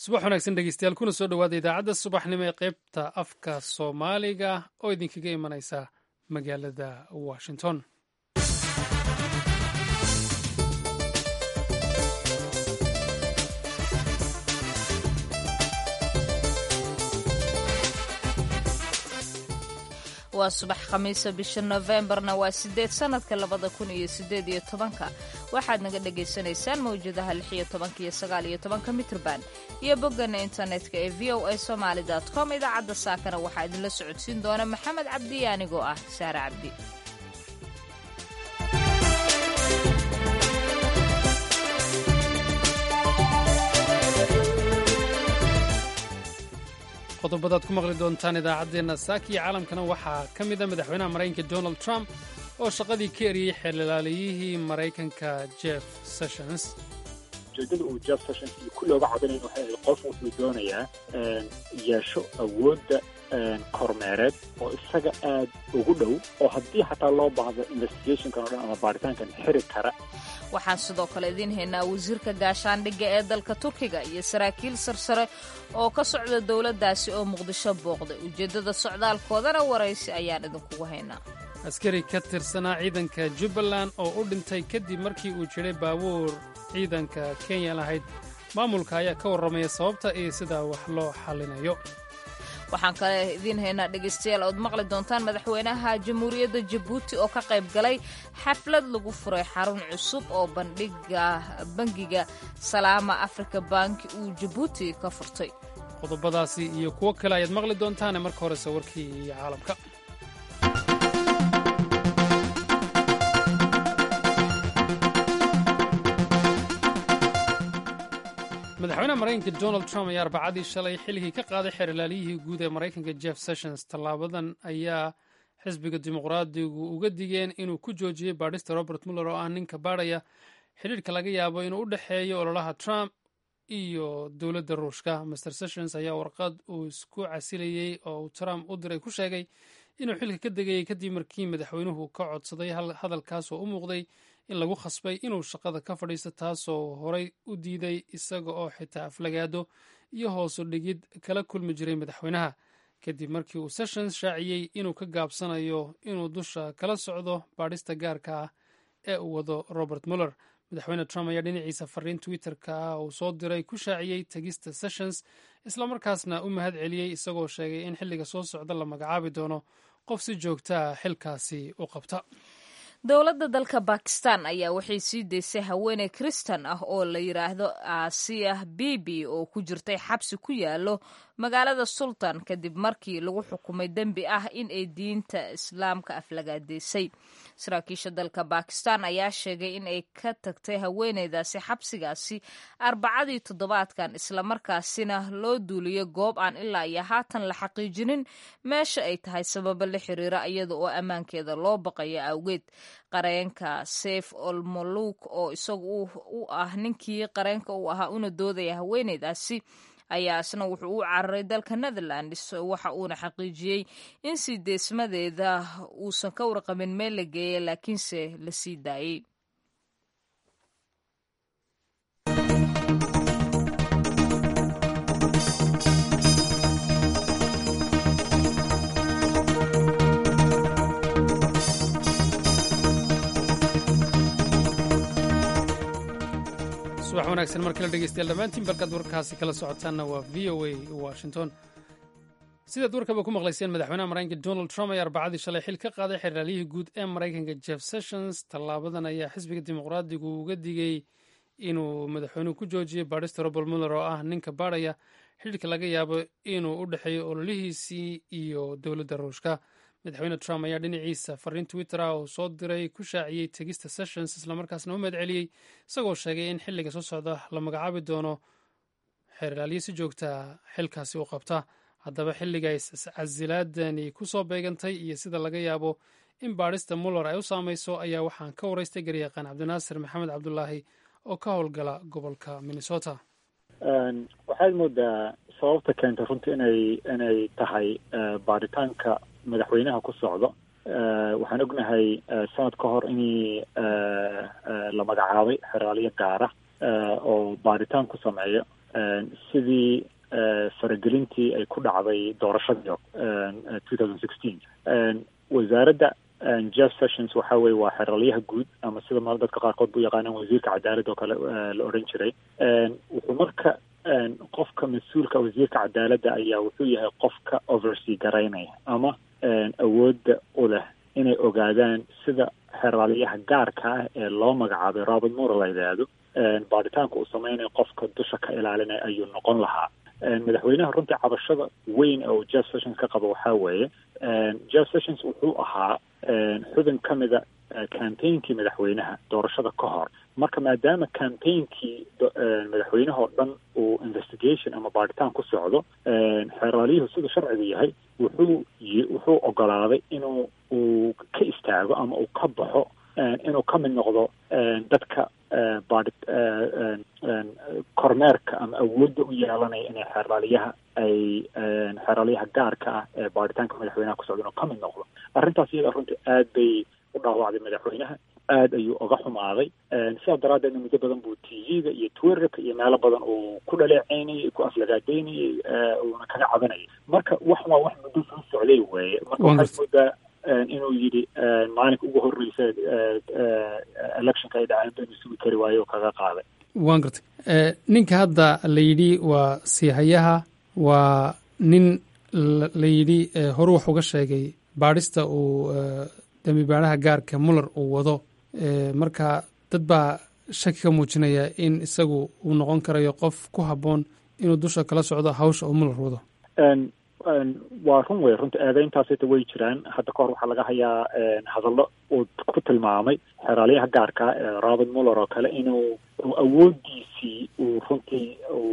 subax wanaagsan dhegeystayaal kuna soo dhowaada idaacadda subaxnimo ee qaybta afka soomaaliga oo idinkaga imanaysa magaalada washington waa subax khamiisa bisha nofembarna waa sideed sanadka labada kun iyo sideed iyo tobanka waxaad naga dhagaysanaysaan mawjadaha lix iyo tobanka iyo sagaal iyo tobanka mitrban iyo boggana internetka ee v o a somaali com idaacadda saakana waxaa idinla socodsiin doona maxamed cabdi anigoo ah saare cabdi qodobadaad ku maqli doontaan idaacaddeenna saaka iyo caalamkana waxaa ka mid a madaxweynaha maraykanka donald trump oo shaqadii ka eriyey xeelilaaliyihii maraykanka jeff sessions ujeedada uu jeff sessions iyo ku looga codanayn waxay ahayd qof wuxuu doonayaa yeesho awoodda kormeereed oo isaga aad ugu dhow oo haddii xataa loo baahdo investigationkan o dhan ama baaritaankan xiri kara waxaan sidoo kale idiin haynaa wasiirka gaashaandhigga ee dalka turkiga iyo saraakiil sarsare oo ka socda dowladdaasi oo muqdisho booqday ujeeddada socdaalkoodana waraysi ayaan idinkugu haynaa askari ka tirsanaa ciidanka jubbaland oo u dhintay kadib markii uu jiray baabuur ciidanka kenya lahayd maamulka ayaa ka warramaya sababta iyo sida wax loo xallinayo waxaan kale idiin haynaa dhegaystayaal ood maqli doontaan madaxweynaha jamhuuriyadda jabuuti oo ka qayb galay xaflad lagu furay xarun cusub oo bandhiga bangiga salaama africa banki uu jabuuti ka furtay qodobadaasi iyo kuwo kale ayaad maqli doontaane marka horese warkii iyo caalamka madaxweynaha maraykanka donald trump ayaa arbacadii shalay xilligii ka qaaday xeerlaaliyihii guud ee maraykanka jeff sessions tallaabadan ayaa xisbiga dimuqraadigu uga digeen inuu ku joojiyey baadhista robert muller oo ah ninka baadhaya xidhiirka laga yaabo inuu u dhexeeyo ololaha trump iyo dowladda ruushka master sessions ayaa warqad uu isku casilayey oo uu trump u diray ku sheegay inuu xilka ka degayey kadib markii madaxweynuhu ka codsaday hadalkaas oo u muuqday in lagu khasbay inuu shaqada ka fadhiisto taasoo horay u diiday isaga oo xitaa aflagaado iyo hoosu dhigid kala kulmi jiray madaxweynaha kadib markii uu sessions shaaciyey inuu ka gaabsanayo inuu dusha kala socdo baadhista gaarka ah ee uu wado robert muller madaxweyne trump ayaa dhinaciisa fariin twitter-ka ah uu soo diray ku shaaciyey tegista sessions islamarkaasna u mahad celiyey isagoo sheegay in xilliga soo socda la magacaabi doono qof si joogtaa xilkaasi u qabta dowladda dalka bakistan ayaa waxay sii daysay haweeney kristan ah oo la yidhaahdo aasiya bibi oo ku jirtay xabsi ku yaalo magaalada sultan kadib markii lagu xukumay dembi ah in ay diinta islaamka aflagaadeysay saraakiisha dalka bakistan ayaa sheegay in ay ka tagtay haweeneydaasi xabsigaasi arbacadii toddobaadkan islamarkaasina loo duuliyay goob aan ilaa iyo haatan la xaqiijinin meesha ay tahay sababo la xiriira iyada oo ammaankeeda loo baqayo awgeed qareenka seyf olmoluk oo isagu u ah ninkii qareenka uu ahaa una doodaya haweeneydaasi ayaa isna wuxuu u cararay dalka netherlands waxa uuna xaqiijiyey in sii deesmadeeda uusan ka warqabin meel la geeyay laakiinse la sii daayey subax wanaagsan mar kale dhegeystayaal dhammaantiin balkaad warkaasi kala socotaanna waa v o a washington sidaad warkaba ku maqlayseen madaxweynaha maraykanka donald trump ayaa arbacadii shalay xil ka qaaday xeraalyihii guud ee maraykanka jeff sessions tallaabadan ayaa xisbiga dimuqraadigu uga digay inuu madaxweynuhu ku joojiyey baadhista robert muller oo ah ninka baadhaya xidhiirka laga yaabo inuu u dhexeeyo ololihiisii iyo dowladda ruushka madaxweyne trump ayaa dhinaciisa fariin twitter ah oo soo diray ku shaaciyey tegista sessions islamarkaasna u mahad celiyey isagoo sheegay in xilliga soo socda la magacaabi doono xeeraalyo si joogta xilkaasi u qabta haddaba xilliga casilaadani ku soo beegantay iyo sida laga yaabo in baadhista muller ay u saamayso ayaa waxaan ka waraystay garyaqaan cabdinaasir maxamed cabdulaahi oo ka howlgala gobolka minnesota waxaad moodaa sababta keentay runtii inay inay tahay baaritaanka madaxweynaha ku socdo waxaan ognahay sanad ka hor inii la magacaabay xeraaliyo gaara oo baaritaan ku sameeyo sidii faragelintii ay ku dhacday doorashadii two thousand sixteen wasaaradda jeff sessions waxa weye waa xeralyaha guud ama sida ma dadka qaarkood bu yaqaanaan wasiirka cadaaladda oo kale la odhan jiray wuxuu marka qofka mas-uulka wasiirka cadaaladda ayaa wuxuu yahay qofka oversea garaynaya ama awoodda u leh inay ogaadaan sida xeraalyaha gaarka ah ee loo magacaabay robert mura la yidhaahdo baaritaanka uu sameynayo qofka dusha ka ilaalinaya ayuu noqon lahaa madaxweynaha runtii cabashada weyn oo jeff sessions ka qabo waxaa weeye jeff sessions wuxuu ahaa xubin ka mida campaignki madaxweynaha doorashada ka hor marka maadaama campaignki madaxweynaha oo dhan uu investigation ama baaritaan ku socdo xeeraalyuhu siduu sharcigu yahay wuxuu wuxuu ogolaaday inuu uu ka istaago ama uu ka baxo inuu ka mid noqdo dadka baari kormeerka ama awoodda u yeelanaya inay xeeraalyaha ay xeeraalyaha gaarka ah ee baaritaanka madaxweynaha ku socda inuu ka mid noqdo arrintaas iyada runtii aad bay u dhaawacday madaxweynaha aad ayuu oga xumaaday sidaas daraaddeedna muddo badan buu t v-ga iyo twitterka iyo meelo badan uu ku dhaleeceynayay ku aflagaadeynayay uuna kaga cabanayay marka wax waa wax muddo soo socday weeye marka waxaad moodaa inuu yidhi maalinka ugu horreysa electionka ay dhaceen ba inuu sugi kari waayo oo kaga qaaday waan gartay ninka hadda la yidhi waa siihayaha waa nin la yidhi horu wax uga sheegay baadhista uu dembi baadhaha gaarka muller uu wado marka dad baa shaki ka muujinaya in isagu uu noqon karayo qof ku habboon inuu dusha kala socdo hawsha uu muller wado waa run wey runta eedeyntaasita way jiraan hadda kahor waxaa laga hayaa hadallo uu ku tilmaamay xeraalyaha gaarka ee robert muller oo kale inuu awoodiisii uu runtii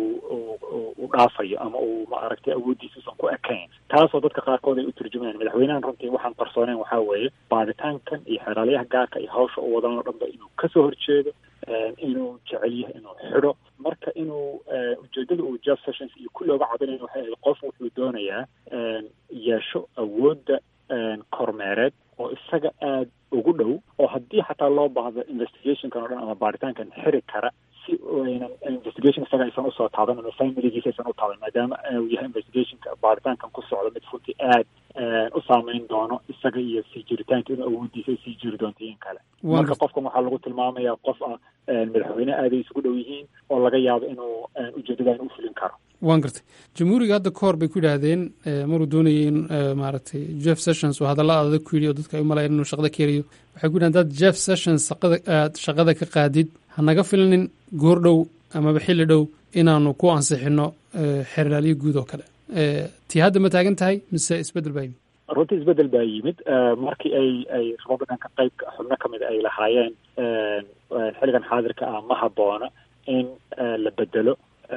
u dhaafayo ama uu maaragtay awooddiisi usan ku ekayn taasoo dadka qaarkood ay u turjumayaan madaxweynahan runtii waxaan qarsooneyn waxaa weeye baaritaankan iyo xeraalyaha gaarka iyo hawsha u wadan oo dhan ba inuu kasoo horjeedo inuu jecel yahay inuu xidho marka inuu ujeedada uu jeff sessions iyo kulli oga cabinayo waxay ahayd qof wuxuu doonayaa yeesho awoodda kormeereed oo isaga aada ugu dhow oo haddii xataa loo baahdo investigationkan o dhan ama baaritaankan xiri kara si aynan investigation isaga aysan usoo taaban ama familigiisa aysan u taaban maadaama uu yahay investigationka baaritaankan ku socdo mid runtii aad u saameyn doono isaga iyo sii jiritaanka inuu awooddiisa ay sii jiri doonto in kale marka qofkan waxaa lagu tilmaamayaa qof ah madaxweyne aaday isugu dhow yihiin oo laga yaabo inuu ujeedadan u fulin karo waan gartay jamhuuriga hadda ka hor bay ku yidhaahdeen maruu doonayay in maaragtay jeff sessions oo hadalla adag ku yidhi oo dadka ay umalayan inuu shaqada ka helayo waxay ku yidhahdeen dad jeff sessions aad shaqada ka qaadid hanaga filanin goor dhow amaba xilli dhow inaanu ku ansixino xerlaalyo guud oo kale tii hadda ma taagan tahay mise isbeddel baa yimid runtii isbeddel baa yimid markii ay ay republicanka qayb xubno ka mid ay lahaayeen xilligan xaadirka ah ma habboona in la bedelo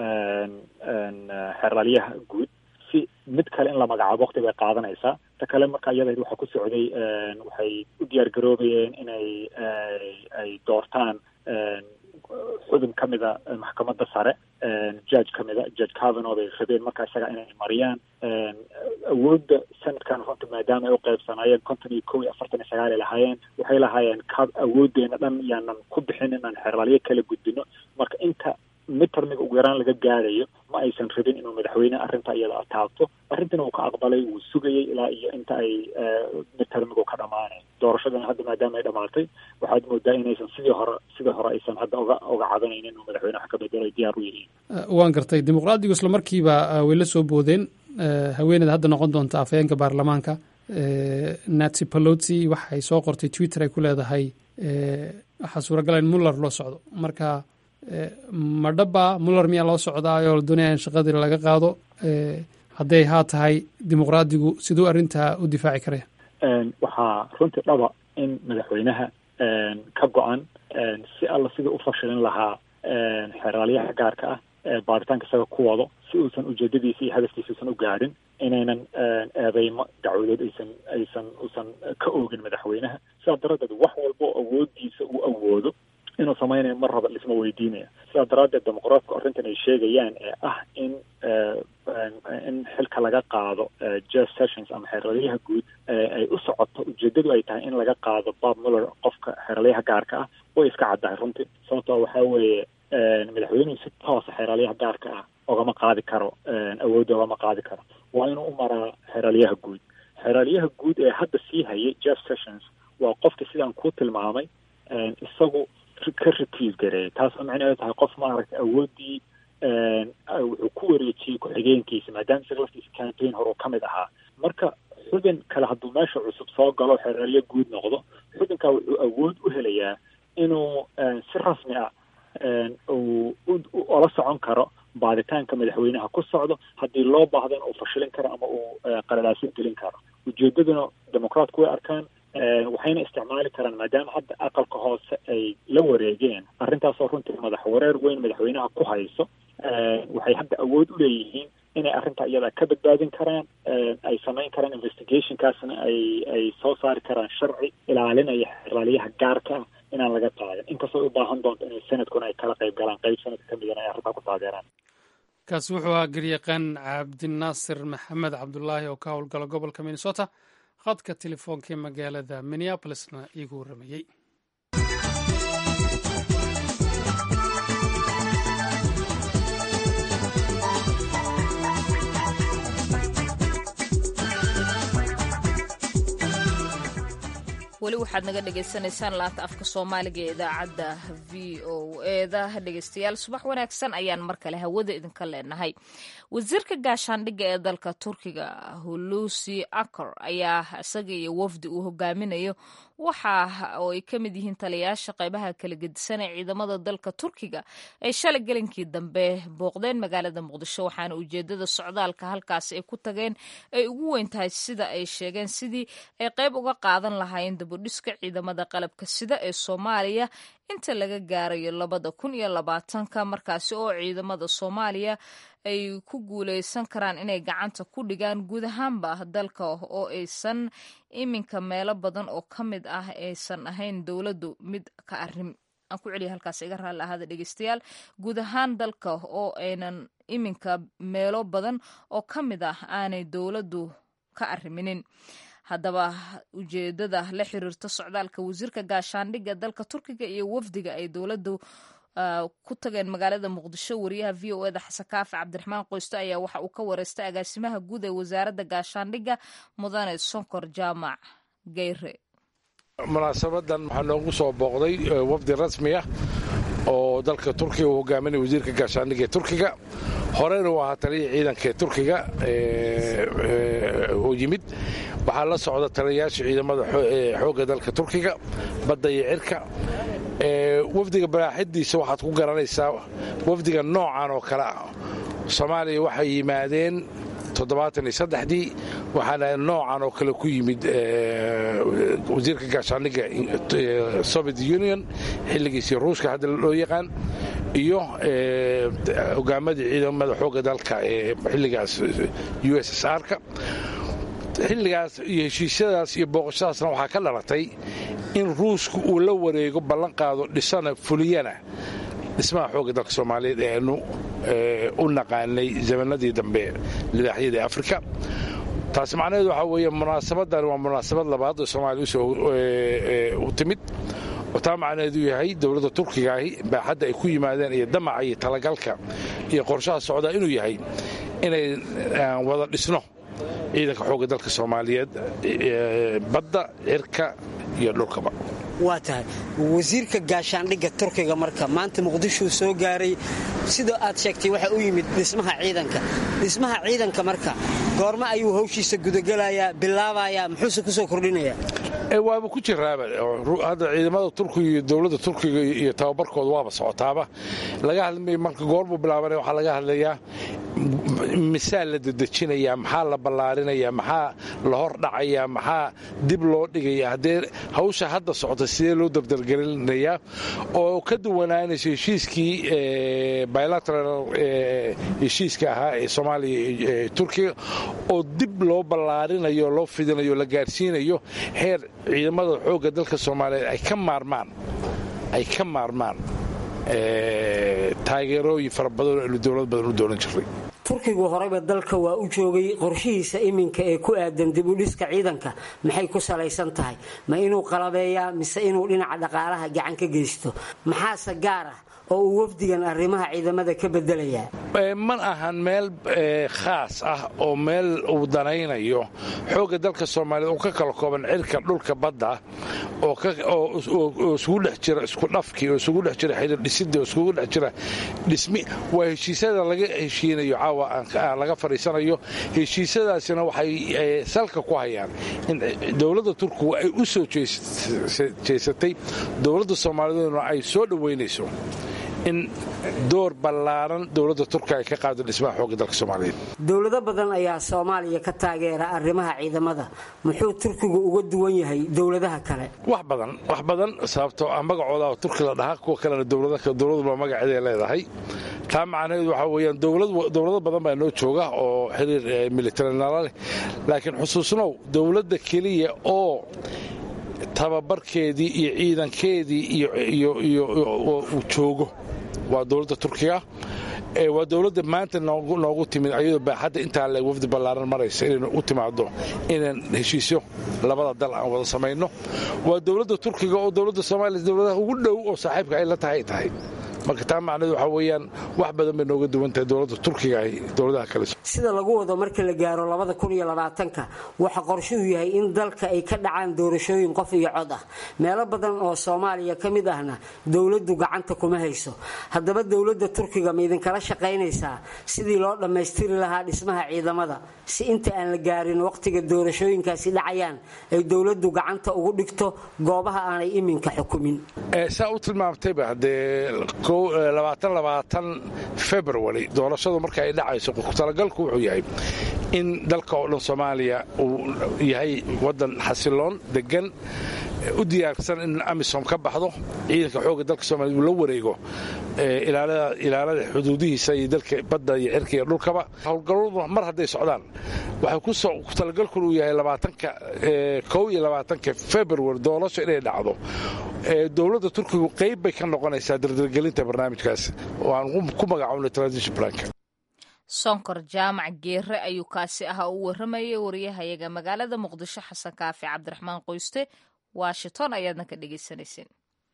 xeraalyaha guud si mid kale in la magacaabo wakti bay qaadanaysaa ta kale marka iyada waxaa ku socday waxay u diyaar garoobayeen inay ay doortaan xubin ka mida maxkamadda sare judge ka mida judge cavano bay rabeen marka isaga inay mariyaan awoodda sanadkan runta maadaama ay u qaybsanaayeen konton iyo kow iyo afartan iyo sagaal ay lahaayeen waxay lahaayeen ka awooddeena dhan yaanan ku bixin inaan xeraalyo kala gudbino marka inta midtermiga ugu yaraan laga gaarayo ma aysan rabin inuu madaxweyne arrinta iyada ataabto arrintina uu ka aqbalay wuu sugayay ilaa iyo inta ay midtermigu ka dhamaanayn doorashadana hadda maadaama ay dhamaatay waxaad moodaa inaysan sidii hore sidii hore aysan hadda oga oga cadanaynin inuu madaxweyne wax ka bedelo ay diyaar u yihiin waan gartay dimuqraadigu isla markiiba way la soo boodeen haweeneyda hadda noqon doonta afhayeenka baarlamaanka nancy paloti waxay soo qortay twitter ay ku leedahay waxaa suuragala in muller loo socdo marka ma dhaba muller miyaa loo socdaayoo la doonaya in shaqadii laga qaado hadday haa tahay dimuqraadigu siduu arrintaa u difaaci karaya waxaa runtii dhaba in madaxweynaha ka go-an si alla sidii u fashilin lahaa xeraalyaha gaarka ah baaritaanka isaga ku wado si uusan ujeedadiisa iyo hadafkiisa uusan u gaadhin inaynan eedeymo dacwadood aysan aysan uusan ka oogin madaxweynaha sidaa daraaddeed wax walba oo awooddiisa uu awoodo inuu samaynayo mar raba lisma weydiinaya sidaa daraaddeed dimuqraatku arrintan ay sheegayaan ee ah in in xilka laga qaado jeff sessions ama xeraalyaha guud ay u socoto ujeedadu ay tahay in laga qaado bob muller qofka xeraalyaha gaarka ah way iska caddahay runtii sababtoo waxaa weeye madaxweynuhu si toosa xeraalyaha gaarka ah ogama qaadi karo awoodda ogama qaadi karo waa inuu u maraa xeraalyaha guud xeraalyaha guud ee hadda sii hayay jeff sessions waa qofka sidaan ku tilmaamay isagu ka retrieve gareeyay taasoo micnaheedu tahay qof maaragtay awooddii wuxuu ku wareejiyey ku-xigeenkiisa maadaama isaga laftiisa campaign horuu ka mid ahaa marka xubin kale hadduu meesha cusub soo galo xeraalyo guud noqdo xubinkaa wuxuu awood u helayaa inuu si rasmi ah uu ola socon karo baaditaanka madaxweynaha ku socdo haddii loo baahdana uu fashilin karo ama uu qalalaasin gelin karo ujeedaduna dimucraatku way arkaan waxayna isticmaali karaan maadaama hadda aqalka hoose ay la wareegeen arrintaasoo runtii madax wareer weyn madaxweynaha ku hayso waxay hadda awood u leeyihiin inay arrintaa iyada ka badbaadin karaan ay samayn karaan investigationkaasna ay ay soo saari karaan sharci ilaalinaya xeraaliyaha gaarka ah inaan laga qaadin inkastoo u baahan doonto inay sanadkuna ay kala qayb galaan qayb sanadka ka midana ay arrintaa ku taageeraan kaasi wuxuu ahaa garyaqaan cabdinaasir maxamed cabdulaahi oo ka howlgala gobolka minnesota khadka telefoonka ee magaalada minneabolisna iigu warramayey weli waxaad naga dhagaysanaysaan laanta afka soomaaliga ee idaacadda v o eda dhegeystayaal subax wanaagsan ayaan mar kale hawada idinka leenahay wasiirka gaashaandhigga ee dalka turkiga hulusi akor ayaa isaga iyo wafdi uu hogaaminayo waxa oo ay ka mid yihiin taliyayaasha qaybaha kala gedisan ee ciidamada dalka turkiga ay shalay gelinkii dambe booqdeen magaalada muqdisho waxaana ujeedada socdaalka halkaasi ay ku tageen ay ugu weyn tahay sida ay sheegeen sidii ay qayb uga qaadan lahaayeen dabudhiska ciidamada qalabka sida ee soomaaliya inta laga gaarayo labada kun iyo labaatanka markaasi oo ciidamada soomaaliya ay ku guuleysan karaan inay gacanta ku dhigaan guud ahaanba dalka oo aysan iminka meelo badan oo ka mid ah aysan ahayn dowladdu mid ka arrin aan ku celiya halkaas iga raalli ahaada dhegeystayaal guud ahaan dalka oo aynan iminka meelo badan oo ka mid ah aanay dowladdu ka arriminin haddaba ujeedada la xiriirta socdaalka wasiirka gaashaandhigga dalka turkiga iyo wafdiga ay dowladdu ku tageen magaalada muqdisho wariyaha v o eda xasan kaafi cabdiraxmaan qoysto ayaa waxa uu ka wareystay agaasimaha guud ee wasaaradda gaashaandhigga mudane sonkor jaamac geyre munaasabadan waxaa noogu soo booqday wafdi rasmi ah oo dalka turkiga uu hogaaminaya wasiirka gaashaandhigga ee turkiga horeyna uu ahaa taliya ciidanka ee turkiga uu yimid waxaa la socda taliyayaasha ciidamada xoogga dalka turkiga badda iyo cirka wafdiga baraaxidiisa waxaad ku garanaysaa wafdiga noocan oo kale ah soomaaliya waxay yimaadeen toddobaataniysaddexdii waxaana noocan oo kale ku yimid wasiirka gaashaandhigga soviet union xilligiisii ruushka hadda loo yaqaan iyo hogaamadii ciidamada xoogga dalka ee xilligaas u s s r-ka xilligaas iyo heshiisyadaas iyo booqashadaasna waxaa ka dhalatay in ruushku uu la wareego ballan qaado dhisana fuliyana dhismaha xoogga dalka soomaaliyeed ee aanu u naqaanay zamanadii dambe libaaxyadii afrika taasi macnaheedu waxaa weeye munaasabadan waa munaasabad labaad oo soomaaliya usoo u timid oo taa macnaheedu yahay dowladda turkigaahi baaxadda ay ku yimaadeen iyo damaca iyo talagalka iyo qorshaha socdaa inuu yahay inay wada dhisno ciidanka xoogga dalka soomaaliyeed badda cirka iyo dhulkaba waa tahay wasiirka gaashaandhigga turkiga marka maanta muqdishuu soo gaaray sida aad sheegtay waxa u yimid dhismaha ciidanka dhismaha ciidanka marka goorma ayuu hawshiisa gudagelayaa bilaabayaa muxuuse ku soo kordhinayaa waaba ku jiraaba hadda ciidamada turkiga iyo dowladda turkiga iyo tababarkooda waaba socotaaba laga hadlmay marka goorbuu bilaabanaya waxaa laga hadlayaa misaal la dedejinayaa maxaa la ballaarinaya maxaa la hor dhacayaa maxaa dib loo dhigaya haddee hawsha hadda socota sidee loo dabdargelinayaa oo ka duwanaanayso heshiiskii bilateral heshiiska ahaa ee soomaaliya turkiga oo dib loo ballaarinayo loo fidinayo la gaarsiinayo heer ciidamada xoogga dalka soomaaliyeed ay ka maarmaan ay ka maarmaan taageerooyin fara badan oo aynu dowlad badan u doolan jirray turkigu horeyba dalka waa u joogay qorshihiisa iminka ee ku aadan dib u dhiska ciidanka maxay ku salaysan tahay ma inuu qalabeeyaa mise inuu dhinaca dhaqaalaha gacan ka geysto maxaase gaar ah oo uu wafdigan arrimaha ciidamada ka bedelayaa ma ahan meel khaas ah oo meel uu danaynayo xoogga dalka soomaaliyeed oo ka kala kooban cirka dhulka badda oo isugu dhex jira isku dhafkii oo isugu dhex jira xidhiir dhisidii oo isugu dhex jira dhismi waa heshiisyada laga heshiinayo caawa aan laga fadhiisanayo heshiisyadaasina waxay salka ku hayaan in dowladda turkigu ay u soo jeesatay dowladda soomaaliyeeduna ay soo dhoweynayso in door ballaaran dowladda turkiga ay ka qaado dhismaha xoogga dalka soomaaliyeed dowlado badan ayaa soomaaliya ka taageera arrimaha ciidamada muxuu turkigu uga duwan yahay dowladaha kale wax badan wax badan sababtoo ah magacooda turki la dhahaa kuwa kalena dowladuba magaceeday leedahay taa macnaheedu waxaa weyaan dowlado badan baa noo jooga oo xiriir militari nala leh laakiin xusuusnow dowladda keliya oo tababarkeedii iyo ciidankeedii uu joogo waa dowladda turkiga waa dowladda maanta noogu timid ayadoo baaxadda intaa le wafdi ballaaran maraysa inaynu u timaado inaan heshiisyo labada dal aan wada samayno waa dowladda turkiga oo dowladda soomaaliya dowladaha ugu dhow oo saaxiibka ay la tahay ay tahay marka taa macnaheedu waxaa weeyaan wax badan bay nooga duwan tahay dowladda turkiga ay dowladaha kale sida lagu wado marka la gaaro labada kun iyo labaatanka waxa qorshuhu yahay in dalka ay ka dhacaan doorashooyin qof iyo cod ah meelo badan oo soomaaliya ka mid ahna dowladdu gacanta kuma hayso haddaba dowladda turkiga ma idinkala shaqaynaysaa sidii loo dhammaystiri lahaa dhismaha ciidamada si inta aan la gaarin waqtiga doorashooyinkaasi dhacayaan ay dowladdu gacanta ugu dhigto goobaha aanay iminka xukumin saa u tilmaamtayba haddee february doorashadu marka ay dhacayso talagalku wuxuu yahay in dalka oo dhan soomaaliya uu yahay wadan xasiloon degan u diyaarsan in amisom ka baxdo ciidanka xoogga dalka soomaliya uu la wareego ilaalada xuduudihiisa iyo dalka badda iyo cirka iyo dhulkaba howlgalladu mar hadday socdaan waxay ku talagalkun uu yahay labaatanka kow iyo labaatanka february doorasho inay dhacdo dowladda turkigu qayb bay ka noqonaysaa dardargelinta barnaamijkaas oo aan ku magacownay transition planka sonkor jaamac geere ayuu kaasi ahaa u warramayay wariyahayaga magaalada muqdisho xasan kaafi cabdiraxmaan qoyste washington ayaadna ka dhegaysanayseen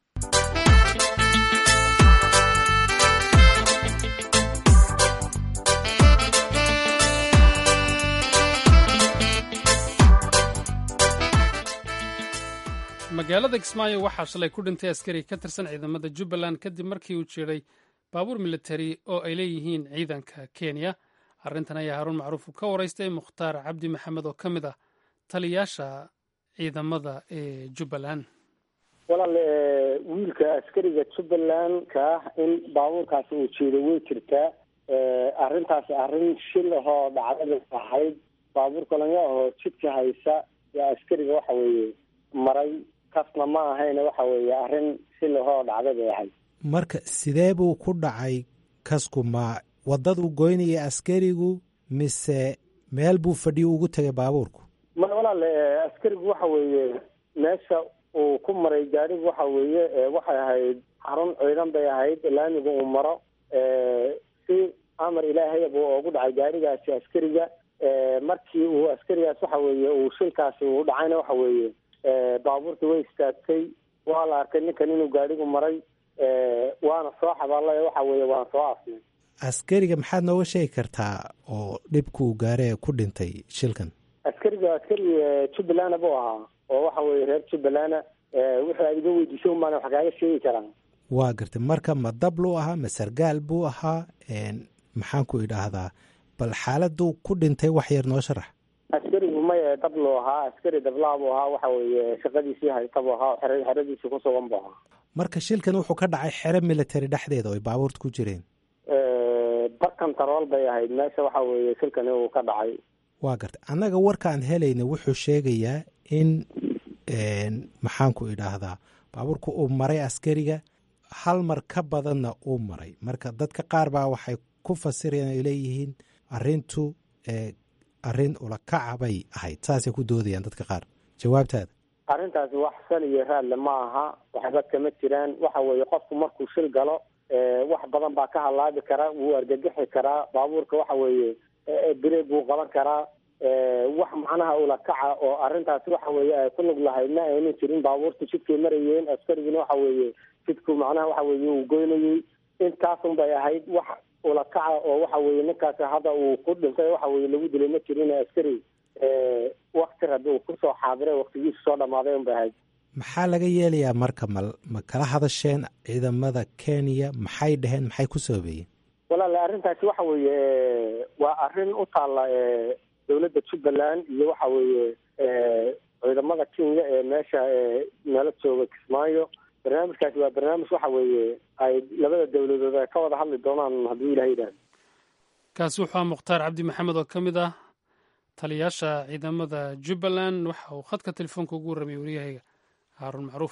magaalada kismaayo waxaa shalay ku dhintay askari ka tirsan ciidamada jubbaland kadib markii uu jiray baabuur militari oo ay leeyihiin ciidanka kenya arrintan ayaa haruun macruuf ka waraystay mukhtaar cabdi maxamed oo ka mid ah taliyaasha ciidamada ee jubbaland walaal wiilka askariga jubbaland-ka in baabuurkaasi uu jeedo way jirtaa arrintaasi arrin shil ahoo dhacdada ahayd baabuur kolonyo ahoo jidka haysa yaa askariga waxa weeye maray kasna ma ahayna waxa weeye arrin shil ahoo dhacdada ahayd marka sidee buu ku dhacay kasku ma waddaduu goynaya askarigu mise meel buu fadhiyo ugu tegay baabuurku ma walaal askarigu waxa weeye meesha uu ku maray gaarigu waxa weeye waxay ahayd xarun ciidan bay ahayd laamiga uu maro si amar ilaahay buu ugu dhacay gaarigaasi askariga markii uu askarigaas waxa weeye uu shilkaasi uu dhacayna waxa weeye baabuurta way istaagtay waa la arkay ninkan inuu gaarigu maray waana soo xabaalay waxa weeye waan soo afnay askariga maxaad nooga sheegi kartaa oo dhibkuu gaaree ku dhintay shilkan askariga askari jubbaland buu ahaa oo waxa weeye reer jubbaland wixii aad iga weydiisay un baana wax kaaga sheegi karaan waa gartay marka ma dabluu ahaa ma sargaal buu ahaa maxaan ku idhaahdaa bal xaaladuu ku dhintay wax yar noo sharax askarigu maya dabluu ahaa askari dablaa buu ahaa waxa weeye shaqadiisii haysta buu ahaa xere xeradiisii ku sugan buu ahaa marka shilkan wuxuu ka dhacay xero military dhexdeeda oo ay baabuurta ku jireen barkan tarool bay ahayd meesha waxa weeye shilkani uu ka dhacay waa gartay annaga warkaan helayna wuxuu sheegayaa in maxaan ku idhaahdaa baabuurku uu maray askariga hal mar ka badanna uu maray marka dadka qaar baa waxay ku fasirayaan ay leeyihiin arrintu arrin ulakaca bay ahayd saasay ku doodayaan dadka qaar jawaabtaada arrintaasi wax sal iyo raadle ma aha waxba kama jiraan waxa weeye qofku markuu shil galo wax badan baa ka halaabi kara wuu argagixi karaa baabuurka waxa weeye breeg buu qaban karaa wax macnaha ula kaca oo arrintaasi waxa weeye ay ku lug lahayd ma aynan jirin baabuurta jidkay marayeen askariguna waxa weeye jidku macnaha waxa weeye uu goynayey intaasun bay ahayd wax ula kaca oo waxa weeye ninkaasi hadda uu ku dhintay waxa weye lagu dilay ma jirin askari wakti rabi uu kusoo xaadiray waktigiisu soo dhamaaday un bay ahayd maxaa laga yeelayaa marka ma ma kala hadasheen ciidamada kenya maxay dhaheen maxay ku soobeeyeen walaale arrintaasi waxa weeye waa arrin u taalla dowladda jubbaland iyo waxa weeye ciidamada kenya ee meesha nala jooga kismaayo barnaamijkaasi waa barnaamij waxa weeye ay labada dowladood ay ka wada hadli doonaan hadduu ilaha yidhahdo kaasi wuxuu ah mukhtaar cabdi maxamed oo ka mid ah taliyaasha ciidamada jubbaland waxa uu khadka telefoonka ugu warramiyay waryahayga haaruun macruuf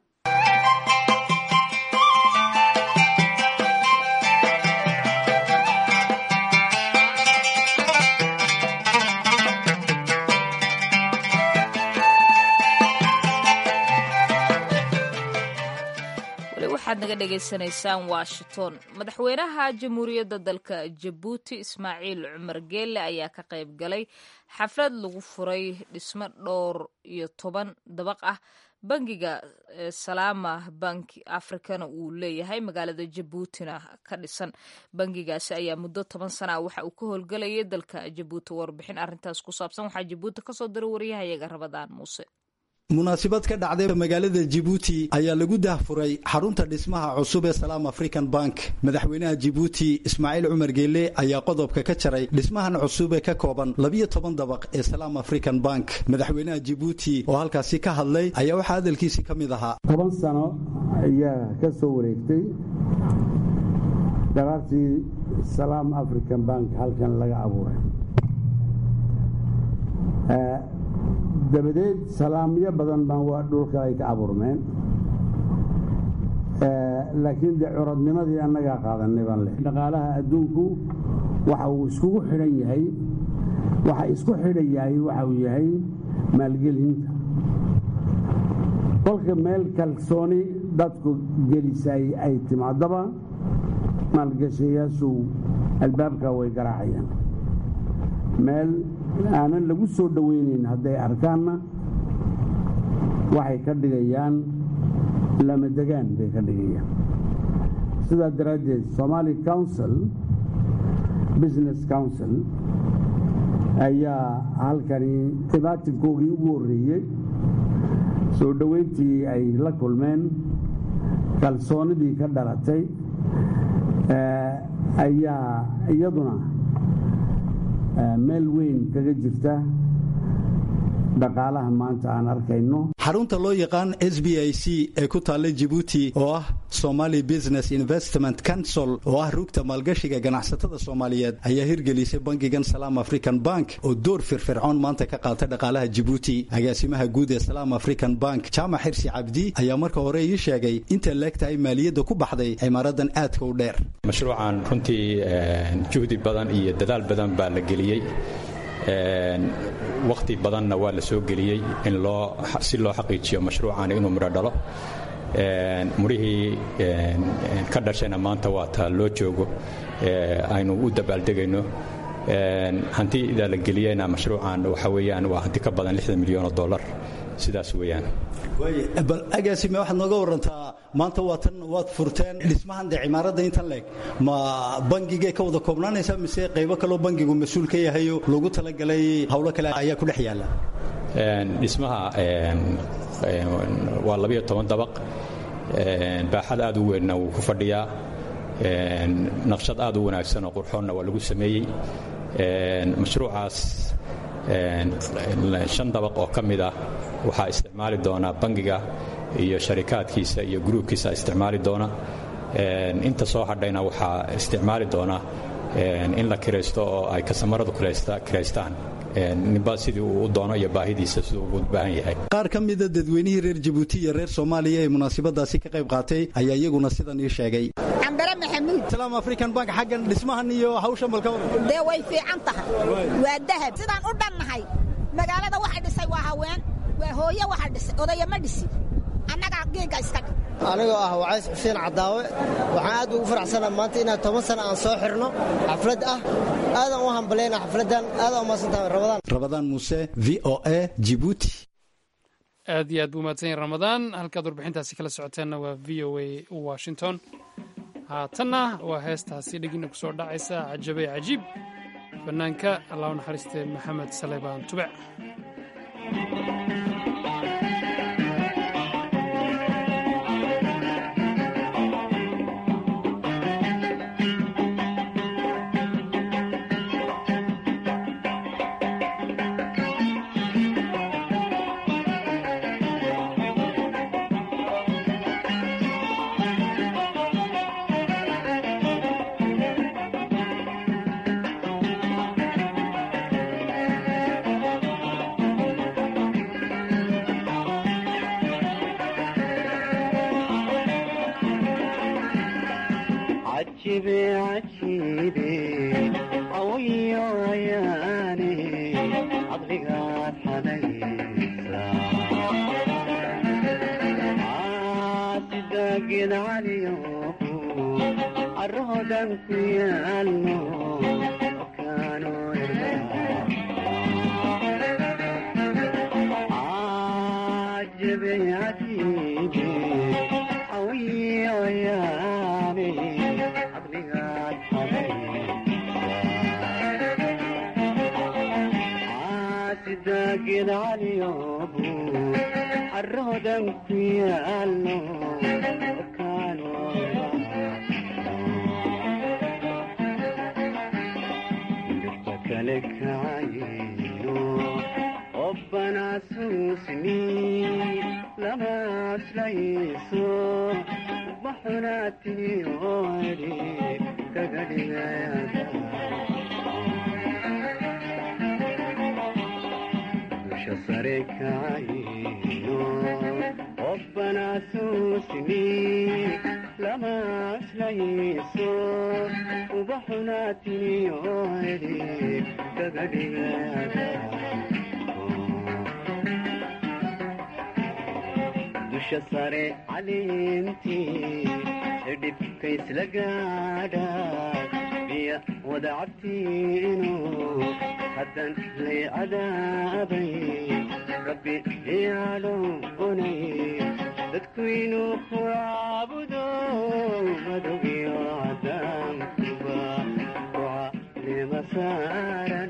waxaad naga dhagaysanaysaan washington madaxweynaha jamhuuriyadda dalka jabuuti ismaaciil cumar geelle ayaa ka qayb galay xaflad lagu furay dhismo dhowr iyo toban dabaq ah bangiga salaama bank africana uu leeyahay magaalada jabuutina ka dhisan bangigaasi ayaa muddo toban sana ah waxa uu ka howlgalayay dalka jabuuti warbixin arrintaas ku saabsan waxaa jabuuti kasoo diray waryahayaga rabadaan muuse munaasabad ka dhacday magaalada jibuuti ayaa lagu dahfuray xarunta dhismaha cusub ee salaam african bank madaxweynaha jibuuti ismaaciil cumar geelle ayaa qodobka ka jaray dhismahan cusub ee ka kooban labiyo toban dabaq ee salaam african bank madaxweynaha jibuuti oo halkaasi ka hadlay ayaa waxaa hadalkiisi ka mid ahaa toban sano ayaa ka soo wareegtay daraartii salaam african bank halkan laga abuuray dabadeed salaamyo badan baan waa dhulka ay ka abuurmeen laakiin dee curadnimadii annagaa qaadanay baan leh dhaqaalaha adduunku waxa uu iskugu xidhan yahay waxa isku xidhan yahay waxa uu yahay maalgelinta kolka meel kalsooni dadku gelisay ay timaadaba maalgashayaashu albaabka way garaacayaan meel aanan lagu soo dhoweynayn hadday arkaanna waxay ka dhigayaan lamadegaan bay ka dhigayaan sidaa daraaddeed somaali council business council ayaa halkani dhibaatinkoogii ugu horreeyey soo dhoweyntii ay la kulmeen kalsoonidii ka dhalatay ayaa iyaduna meel weyn kaga jirta dhaqaalaha maanta aan arkayno xarunta loo yaqaan s b i c ee ku taalla jibuuti oo ah somali business investment council oo ah rugta maalgashiga ganacsatada soomaaliyeed ayaa hirgelisay bangigan salaam african bank oo door firfircoon maanta ka qaata dhaqaalaha jibuuti agaasimaha guud ee salaam african bank jaamac xirsi cabdi ayaa marka hore ii sheegay inta leegtahay maaliyadda ku baxday cimaaradan aadka u dheer mashruucan runtii juhdi badan iyo dadaal badan baa la geliyey wakhti badanna waa la soo geliyey in loo si loo xaqiijiyo mashruucan inuu midho dhalo mudhihii ka dhashayna maanta waa taa loo joogo aynu u dabaaldegayno hantida la geliyeyna mashruucan waxa weeyaan waa hanti ka badan lixdan milyan oo dollar sidaas weeyaan bal agaasime waxaad nooga warantaa maanta waatan waad furteen dhismahan dee cimaaradda intan leeg ma bangigay ka wada koobnaanaysaa mise qaybo kaloo bangigu mas-uul ka yahayo loogu talagalay howlo kale ayaa ku dhex yaalla dhismaha waa labiyo toban dabaq baaxad aad u weynna wuu ku fadhiyaa naqshad aad u wanaagsan oo qurxoonna waa lagu sameeyey mashruucaas shan dabaq oo ka mid ah waxaa isticmaali doona bangiga iyo sharikaadkiisa iyo gruubkiisa isticmaali doona inta soo hadhayna waxaa isticmaali doona in la kiraysto oo ay kasamaradu kiraystaan ninba sidii uu u doono iyo baahidiisa siduu ugu baahan yahay qaar ka mida dadweynihii reer jabuuti iyo reer soomaaliya ee munaasabadaasi ka qayb qaatay ayaa iyaguna sidan ii sheegay cambare maxamuud salaam african bank xaggan dhismahan iyo hawshan balka dee way fiican tahay waa dahab sidaan u dhannahay magaalada waxa dhisay waa haween waa hooye waxa dhisay odaya ma dhisi annagaa geega iska dhig anigoo ah wacays xuseen cadaawe waxaan aad ugu faraxsanaa maanta inaan toban sana aan soo xirno xaflad ah aadaan u hambalayna xafladdan aadaan umahadsantahay ramadaan rabadaan muuse v o a jibuuti aad iyo aad buu mahadsan yahay ramadaan halkaad warbixintaasi kala socoteenna waa v o a washington haatanna waa heestaasi dhegina ku soo dhacaysa cajabey cajiib bannaanka allah u naxariistee maxamed saleebaan tubec dusha sare caleemtii dhibka isla gaadha biya wada cabtiinu haddan lay cadaabay rabbi iyaadhoonay dadku inuu ku caabudo madogyo cadaankuba kucalima saaran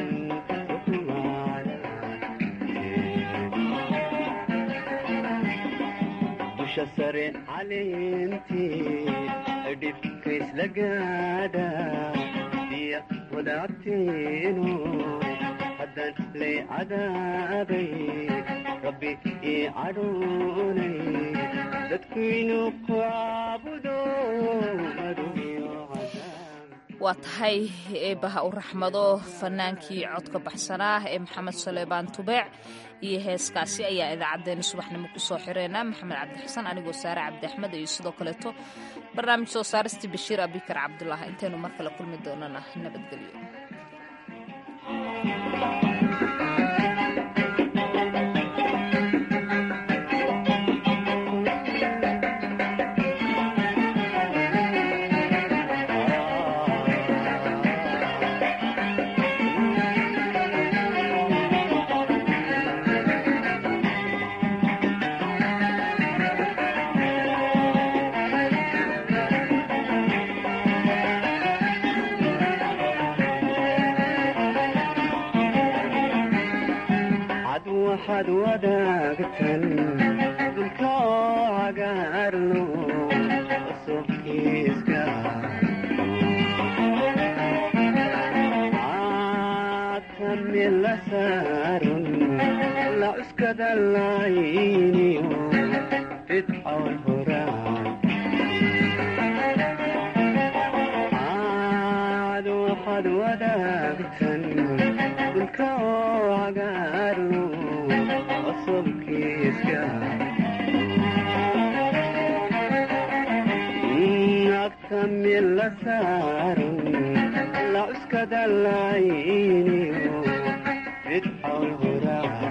dusha sare caleemtii dhibka isla gaadha biya wada cabtiinu haddan lay cadaabay rabbi ii cadhoonay dadku inuu ku caabudo madogyo waa tahay eebbaha u raxmado fannaankii codka baxsanaa ee maxamed saleebaan tubeec iyo heeskaasi ayaa idaacaddeenna subaxnimo ku soo xireena maxamed cabdixasan anigoo saare cabdi axmed iyo sidoo kaleeto barnaamij soo saaristii bashiir abikar cabdulaahi intaynu mar kale kulmi doonana nabadgelyo waxaad wadaagtan dulka cagaarno cusubkiiska caadkamila saarun la cuskada layniyo fidcawn horaan caad waxaad wadaagtan dulka cagaarno nagtamila saarun la cuskada layniyo fidxawl horaa